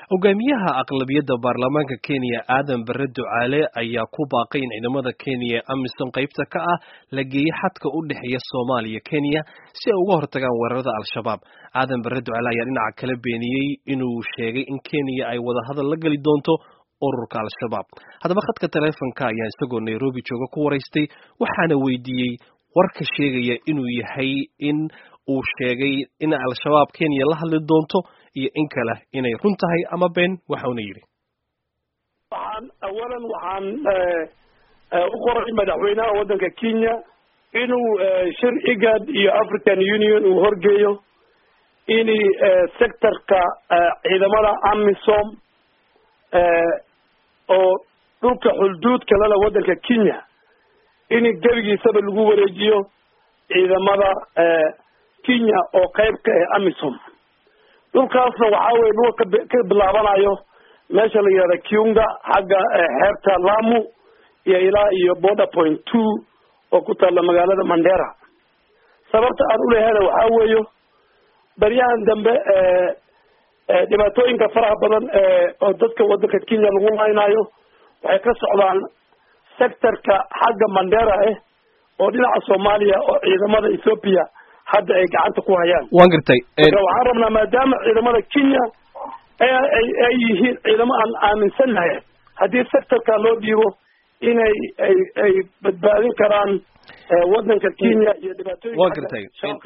hogaamiyaha aqlabiyadda baarlamaanka kenya aadan bare ducaale ayaa ku baaqay in ciidamada kenya ee amisom qaybta ka ah la geeyo xadka u dhexeeya soomaaliya kenya si ay uga hortagaan weerarada al-shabaab aadan bare ducaale ayaa dhinaca kale beeniyey inuu sheegay in kenya ay wadahadal la geli doonto ururka al-shabaab haddaba khadka taleefonka ayaa isagoo nairobi jooga ku waraystay waxaana weydiiyey warka sheegaya inuu yahay in uu sheegay in al-shabaab kenya la hadli doonto iyo in kale inay run tahay ama been waxauna yidhi waxaan awalan waxaan u qoray madaxweynaha waddanka kenya inuu shir igad iyo african union uu horgeeyo in sectorka ciidamada amisom oo dhulka xulduudka lala waddanka kenya in gebigiisaba lagu wareejiyo ciidamada kenya oo qayb ka ah amisom dhulkaasna waxaa weye dhulka ka bilaabanayo meesha la yihahda kiunga xagga xeebta lamu iyo ilaa iyo border point two oo ku taalla magaalada mandera sababta aan ulehada waxaa weeyo baryahan dambe dhibaatooyinka faraha badan oo dadka waddanka kenya lagu laynayo waxay ka socdaan sectorka xagga mandera ah oo dhinaca soomaaliya oo ciidamada ethoopia hadda ay gacanta ku hayaan waan gartay marka waxaan rabnaa maadaama ciidamada kenya ay ay yihiin ciidamo aan aaminsannahay haddii sectorka loo dhiibo inay ay ay badbaadin karaan waddanka kenya iyo dhibaatooyinka waan gartay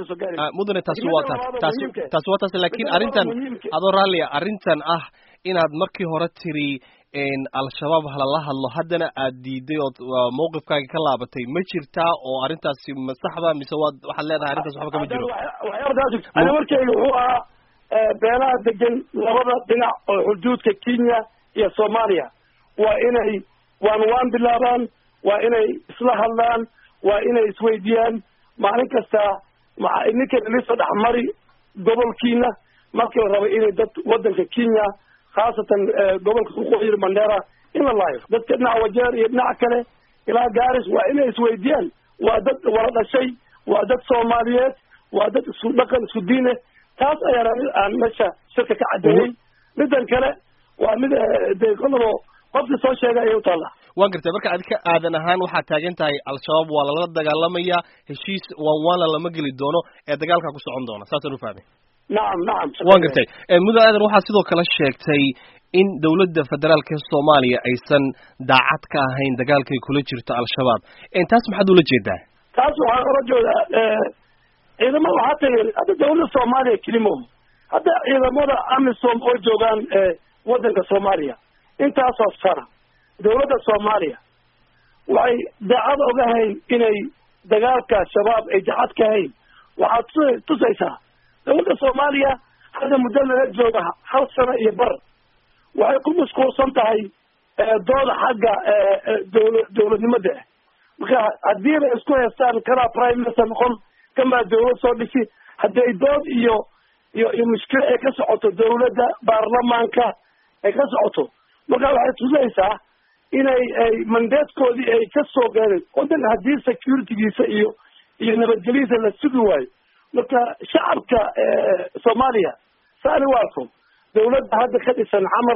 mudane taasi waa taas taasi taasi waa taas laakiin arrintan adoo raallia arrintan ah inaad markii hore tiri al-shabaab halala hadlo haddana aad diiday ood mawqifkaaga ka laabatay ma jirtaa oo arrintaasi ma saxda mise waad waxaad leedahay arrintaas waxba kama jiro waxyaabadaas ana markeyga wuxuu ahaa beelaha degan labada dhinac oo xuduudka kenya iyo soomaaliya waa inay waan waan bilaabaan waa inay isla hadlaan waa inay isweydiiyaan maalin kasta maa ninkan ilisoo dhexmari gobolkiina markii la rabay inay dad waddanka kenya khaasatan gobolka waqooyi mandera in la laayo dadka dhinaca wajeer iyo dhinaca kale ilaa garis waa inay isweydiiyaan waa dad wala dhashay waa dad soomaaliyeed waa dad isku dhaqan isku diine taas ayaan aan meesha shirka ka caddeeyey midan kale waa mid de kolabo qofkii soo sheegay ayay utaalla waan gartay marka adika aadan ahaan waxaad taagan tahay al-shabaab waa lala dagaalamaya heshiis waan waanla lama geli doono ee dagaalkaa ku socon doona saasaan ufahmay nacam nacam waan gartay mudan aadan waxaa sidoo kale sheegtay in dowladda federaalka soomaaliya aysan daacad ka ahayn dagaalkay kula jirto al-shabaab taas maxaad ula jeedaa taas waxaan ola jeedaa ciidamada waxaa tagay hadda dawladda soomaaliya kelimo hadda ciidamada amisom oo joogaan waddanka soomaaliya intaasoo sana dawladda soomaaliya waxay daacad oga hayn inay dagaalka shabaab ay daacad ka hayn waxaad tu tusaysaa dawladda soomaaliya hadda muddo laga jooga hal sano iyo bar waxay ku mashquulsan tahay dooda xagga dawla dawladnimada marka haddii bay isku haystaan kanaa prime minister noqon kan baa dawlad soo dhisi haddii ay dood iyo iyo iyo mushkil ay ka socoto dawladda baarlamaanka ay ka socoto marka waxay tusaysaa inay ay mandatekoodii ay ka soo gaadeen waddanka haddii securitygiisa iyo iyo nabadgelyadiisa la sugi waayo marka shacabka soomaaliya saani waarko dawladda hadda ka dhisan xamar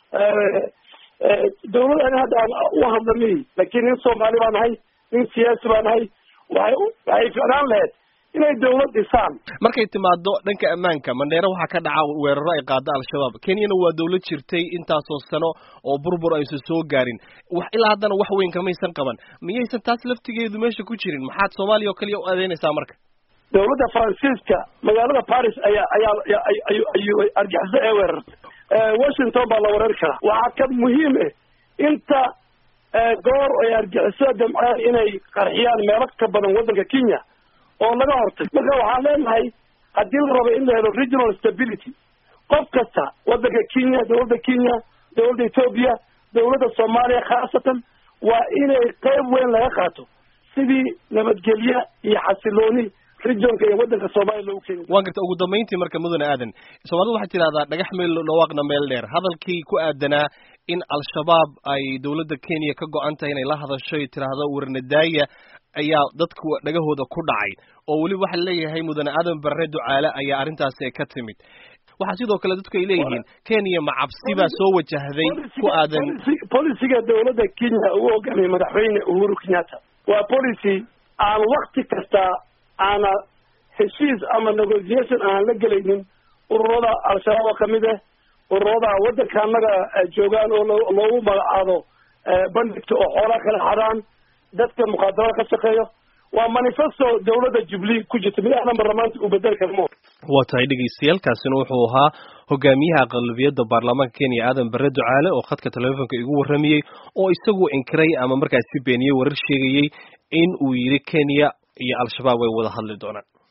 dawlad ani hadda aan u hadlamiy laakiin nin soomaali baa nahay nin siyaasi baa nahay waxay waxay ficnaan lahayd inay dawlad dhisaan markay timaado dhanka ammaanka mandheere waxaa ka dhaca weeraro ay qaado al-shabaab kenyana waa dawlad jirtay intaasoo sano oo burbur aysan soo gaarin wax ilaa haddana wax weyn kamaysan qaban miyaysan taas laftigeedu meesha ku jirin maxaad soomaaliya oo kaliya u adeynaysaa marka dawladda faransiiska magaalada paris ayaa ayaa ayuu argixisay ee weerartay washington baa la weerari karaa waxaa ka muhiim ah inta goor ay argixisada damceen inay qarxiyaan meelo ka badan waddanka kenya oo laga hortay marka waxaan leenahay haddii la rabo in la helo regional stability qof kasta waddanka kenya dawladda kenya dawladda ethoopia dawladda soomaaliya khaasatan waa inay qayb weyn laga qaato sidii nabadgelye iyo xasilooni regionka iyo waddanka soomaaliya loogu keeni waan garta ugu dambayntii marka mudane aadan soomaalida waxay tidhahdaa dhagax meel dhawaaqna meel dheer hadalkii ku aadanaa in al-shabaab ay dawladda kenya ka go-an tahay inay la hadasho y tidhaahdo warnadaaya ayaa dadku dhagahooda ku dhacay oo weliba waxaa leeyahay mudane aadan barre ducaale ayaa arrintaasi ka timid waxaa sidoo kale dadku ay leeyihiin kenya ma cabsi baa soo wajahday ku aadan polisiga dowladda kenya uu hogaamiyey madaxweyne uhuru kenyatta waa policy aan wakti kasta aana heshiis ama negotiation aan la gelaynin ururada al-shabaab oo kamid ah ururada waddanka annaga joogaan oo loogu magacaado bandhigta oo xoolaa kala xadaan dadka mukhaadaraad ka shaqeeyo waa manifesto dowladda jubilee ku jirta mid ahna baarlamaanta uu bedeli karmo waa tahay dhegeystayaal kaasina wuxuu ahaa hogaamiyaha aqlabiyadda baarlamaanka kenya aadan bare ducaale oo khadka telefoonka igu warramayey oo isagu inkiray ama markaasi beeniyey warar sheegayey in uu yidhi kenya iyo al-shabaab way wada hadli doonaan